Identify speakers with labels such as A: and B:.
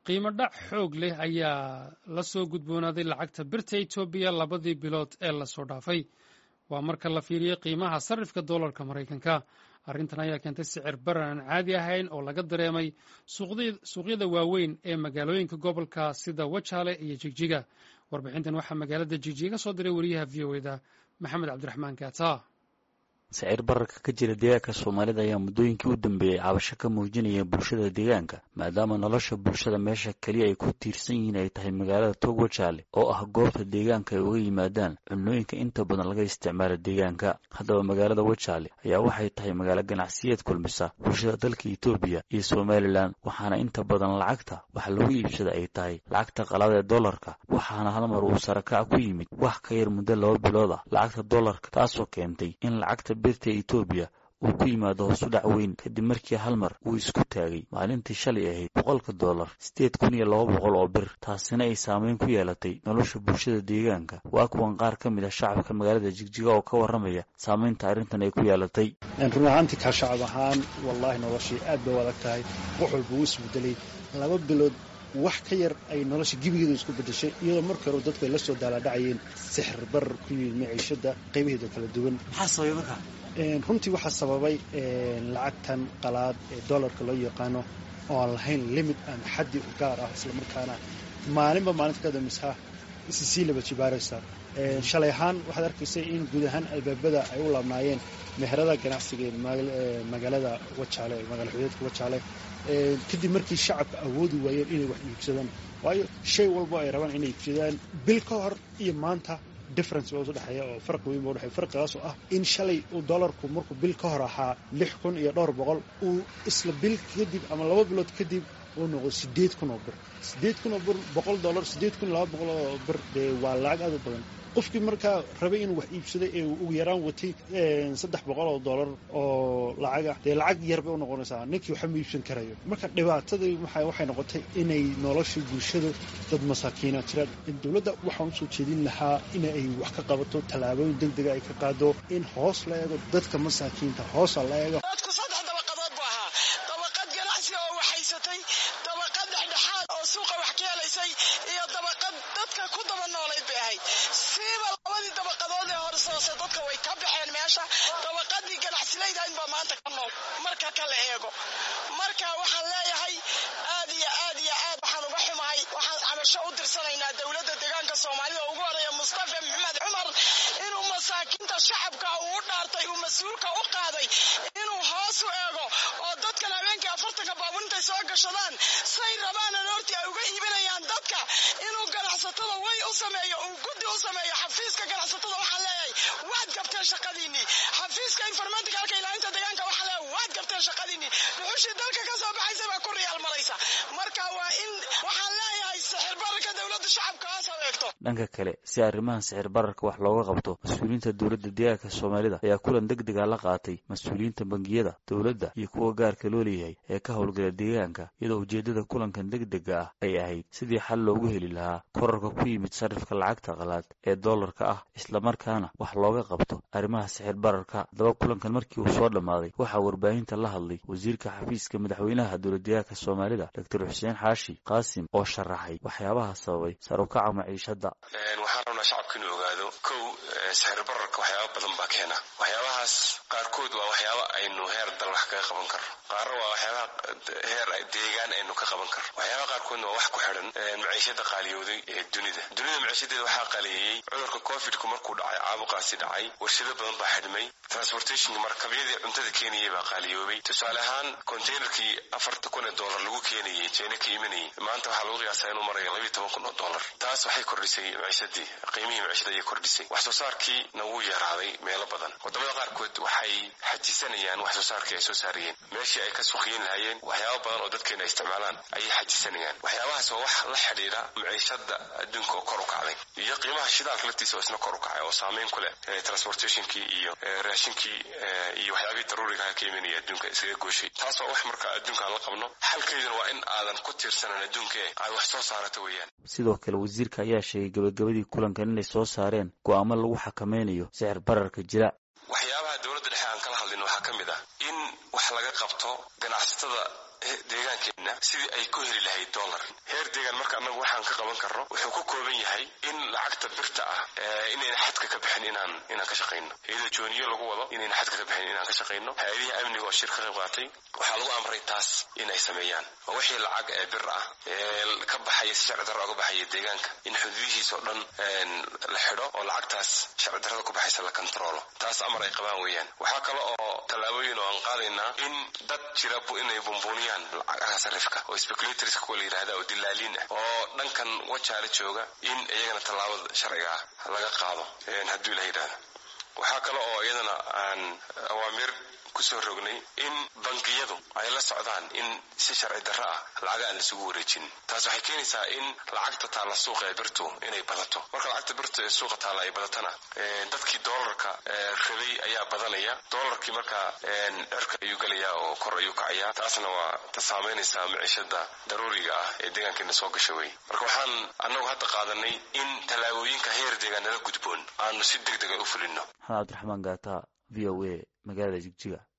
A: qiimo dhac xoog leh ayaa la soo gudboonaaday lacagta birta etoobiya labadii bilood ee lasoo dhaafay waa marka la fiiriyey qiimaha sarrifka dollarka maraykanka arrintan ayaa keentay sicir baran aan caadi ahayn oo laga dareemay suuqyada waaweyn ee magaalooyinka gobolka sida wajaale iyo jigjiga warbixintan waxaa magaalada jigjiga soo diray wariyaha v o eda maxamed cabdiraxmaan kaata
B: sicir bararka ka jira deegaanka soomaalida ayaa muddooyinkii u dambeeyey cabasho ka muujinaya bulshada deegaanka maadaama nolosha bulshada meesha keliya ay ku tiirsan yihiin ay tahay magaalada togwajaale oo ah goobta deegaanka ay uga yimaadaan cunooyinka inta badan laga isticmaalo deegaanka haddaba magaalada wajaale ayaa waxay tahay magaalo ganacsiyeed kulmisa bulshada dalka etoobiya iyo somalilan waxaana inta badan lacagta waxa lagu iibsada ay tahay lacagta qalada ee dollarka waxaana hal mar uu sarakac ku yimid wax ka yar muddo laba bilood ah lacagta dollarka taasoo keentay in lacagta birta etoobiya uu ku yimaado hoos u dhac weyn kadib markii hal mar uu isku taagay maalintii shalay ahayd boqolka dollar sideed kun iyo laba boqol oo bir taasina ay saameyn ku yeelatay nolosha bulshada deegaanka waa kuwan qaar ka mid ah shacabka magaalada jigjiga oo ka warramaya saameynta arrintan ay ku yeelatay
C: run ahaantii kaa shacab ahaan wallaahi noloshii aad bay u adag tahay wax walba uu isbedelay laba bilood wax ka yar ay nolosha gebigeedu isku bedeshay iyadoo markii hore dadku ay la soo daalaadhacayeen sixir barar ku yimid maciishada qaybaheeda kala duwan runtii waxaa sababay lacagtan qalaad ee dollarka loo yaqaano oo aan lahayn limit ama xaddi u gaar ah islamarkaana maalinba maalinta ka dambeysa isi sii laba jibaaraysa shalay ahaan waxaad arkaysay in guud ahaan albaabada ay u laabnaayeen meherada ganacsiga ee magaalada wajaale magaala xudeedka wajaale kadib markii shacabka awoodi waayeen inay wax iibsadaan waayo shay walbo ay rabaan inay iibsadaan bil ka hor iyo maanta difference baa usu dhexeeya oo farqi weyn baa udhexeya farqigaas oo ah in shalay uu dollarku markuu bil ka hor ahaa lix kun iyo dhowr boqol uu isla bil kadib ama laba bilood kadib uu noqdo sideed kun oo bir sideed kun oo bir boqol dollar sideed kun iyo laba boqol oo bir dee waa lacag aad u badan qofkii markaa rabay inuu wax iibsaday ee ugu yaraan watay saddex boqol oo dollar oo lacagah dee lacag yar bay u noqonaysaa ninkii waxa ma iibsan karayo marka dhibaatadii waxay noqotay inay nolosha bulshada dad masaakiina jiraan dowladda waxaan usoo jeedin lahaa in ay wax ka qabato tallaabooyin deg dega ay ka qaado in hoos la eego dadka masaakiinta hoosa la eego
D: dadku saddex dabaqadood bu ahaa dabaqad ganacsi oo waxhaysatay dabaqad dhexdhexaad oo suuqa wax ka helaysay iyo dabaqad dadka ku daba noolayd bay ahayd siiba labadii dabaqadood ee horsoose dadka way ka baxeen meesha dabaqadii ganacsilayda inbaa maanta ka nool marka kala eego marka waxaan leeyahay aad iyo aad iyo aad waxaan uga xumahay waxaan cabasho u dirsanaynaa dowladda deegaanka soomaalida ugu horeeya mustafa maxamed cumar inuu masaakiinta shacabka uu u dhaartay uu mas-uulka u qaaday inuu hoos u eego oo dadkan habeenkii afartanka baabuur intay soo gashadaan say rabaanan hortii ay uga iibinayaan dadka inuu ganacsatada way u sameeyo uu guddi u sameeyo xafiiska ganacsatada waxaan leeyahay waad gabteen shaqadiinii xafiiska informaticalka ilaalinta deegaanka waxaan leeyahay waad gabteen shaqadiinii dhuxushii dalka ka soo baxaysa baa ku riyaal maraysa marka waa in waxaan leeyahay sixir bararka dowladda shacabka hoos adeegto
B: dhanka kale si arrimahan sixir bararka wax looga qabto mas-uuliyiinta dowladda deegaanka soomaalida ayaa kulan deg dega la qaatay mas-uuliyiinta bangiyada dowladda iyo kuwa gaarka loo leeyahay ee ka howlgala deegaanka iyadoo ujeeddada kulankan deg dega ah ay ahayd sidii xal loogu heli lahaa korarka ku yimid sarifka lacagta qalaad ee dollarka ah islamarkaana wax looga qabto arrimaha sixir bararka haddaba kulankan markii uu soo dhammaaday waxaa warbaahinta la hadlay wasiirka xafiiska madaxweynaha dowladdeegaanka soomaalida doctor xuseen xaashi qaasim oo sharaxay waxyaabaha sababay sarukaca maciishadda
E: waxaan rabnaa shacabka inuu ogaado kow sixir bararka waxyaaba badan baa keena waxyaabahaas qaarkood waa waxyaaba aynu heer dal wax kaga qaban karno qaarna waa waxyaabaha heer deegaan aynu ka qaban karno waxyaabaha qaarkoodna waa wax ku xidhan maciishada qaaliyooday ee dunida dunida maciishadeeda waxaa qaaliyeeyey cudurka covidku markuu dhacay caabuqaasi dhacay warshado badan baa xidhmay transportationka markabyadii cuntada keenayay baa qaaliyoobay tusaale ahaan containerkii afarta kun ee dollar lagu keenayay jeena ka imanayay maanta waxaa lagu qiyaasaa inuu marayo labiyo toban kun oo dollar taas waxay kordhisay maciishadii qiimihii maciishada ayay kordhisay wax soo saarkiina wuu yaraaday meelo badan wadamada qaarkood waxay xajisanayaan wax soo saarkii ay soo saarayeen meeshii ay ka suuqiyin lahaayeen waxyaaba badan oo dadkeena ay isticmaalaan ayay xajisanayaan waxyaabahaas waa wax la xidhiidha maciishada adduunka oo kor u kacday iyo qiimaha shidaalka laftiisa oo isna kor u kacay oo saameyn ku leh transportationkii iyo raashinkii iyo waxyaabihii daruurigaha ka imanaya adduunka isaga gooshay taas waa wax marka adduunka aan la qabno xalkeeduna waa in aadan ku tiirsanan adduunka ee aad wax soo saarato weeyaan
B: sidoo kale wasiirka ayaa sheegay gabagabadii kulankan inay soo saareen go'aamo lagu xakameynayo sicir bararka jira
E: waxyaabaha dowladda dhexe aan kala hadlin waxaa ka mid ah in wax laga qabto ganacsatada deegaankeenna sidii ay ku heli lahayd dollar heer deegaan marka annagu waxaan ka qaban karno wuxuu ku kooban yahay in lacagta birta ah inayna xadka ka bixin inaan inaan ka shaqayno iyadoo jooniyo lagu wado inayna xadka ka bixin inaan ka shaqayno hay-adihii amniga oo shir ka qayb qaatay waxaa lagu amray taas inay sameeyaan oo wixii lacag ee bir ah ee ka baxaya si sharci darro uga baxaya deegaanka in xuduudihiisa oo dhan la xidho oo lacagtaas sharci darrada ku baxaysa la kontaroolo taas amar ay qabaan weeyaan waxaa kale oo tallaabooyin oo aan qaadaynaa in dad jira inay bumbuuniyaan lacagaha sarifka oo speculators kuwa la yidhahda oo dilaaliin ah oo dhankan wajaale jooga in iyagana tallaabada sharciga ah laga qaado hadduu ila yidhahdo waxaa kale oo iyadana aan awaamiir kusoo rognay in bangiyadu ay la socdaan in si sharci darro ah lacaga aan laisugu wareejin taas waxay keenaysaa in lacagta taalla suuqa ee birtu inay badato marka lacagta birtu ee suuqa taalla ay badatana dadkii doolarka rabay ayaa badanaya doolarkii markaa dherka ayuu gelayaa oo kor ayuu kacayaa taasna waa ta saamaynaysaa miciishada daruuriga ah ee deegaankeena soo gasha wey marka waxaan annagu hadda qaadanay in tallaabooyinka heer deegaan nala gudboon aanu si deg dega u fulino
B: maxamed cabdiraxmaan gaata v o a magaalada jigjiga